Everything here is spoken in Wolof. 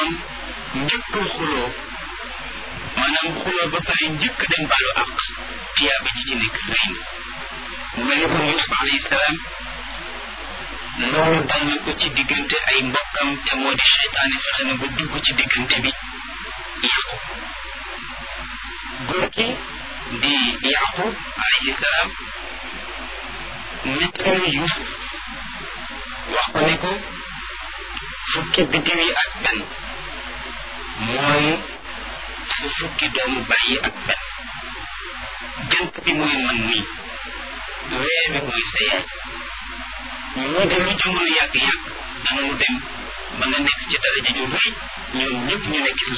noon njëkk xuloo maanaam xuloo ba pare njëkk dem baalu àq tiyaaba ji ci nekk rëy na mu mel ni kon Yuusuf alayhi salaam loolu dal na ko ci diggante ay mbokkam te moo di seytaane fexe na ba dugg ci diggante bi yàqu góor gi di yaqub alayhi salaam nettali na Yuusuf wax ko ne ko fukki biddiw yi ak benn mooy su fukki doomu bàyyi ak benn jant bi mooy man nii weer bi mooy sa yaay ñii de lu jamono yàgg-yàgg danañu dem ba nga nekk ci daraja ju rëy ñoom ñëpp ñu nekk ci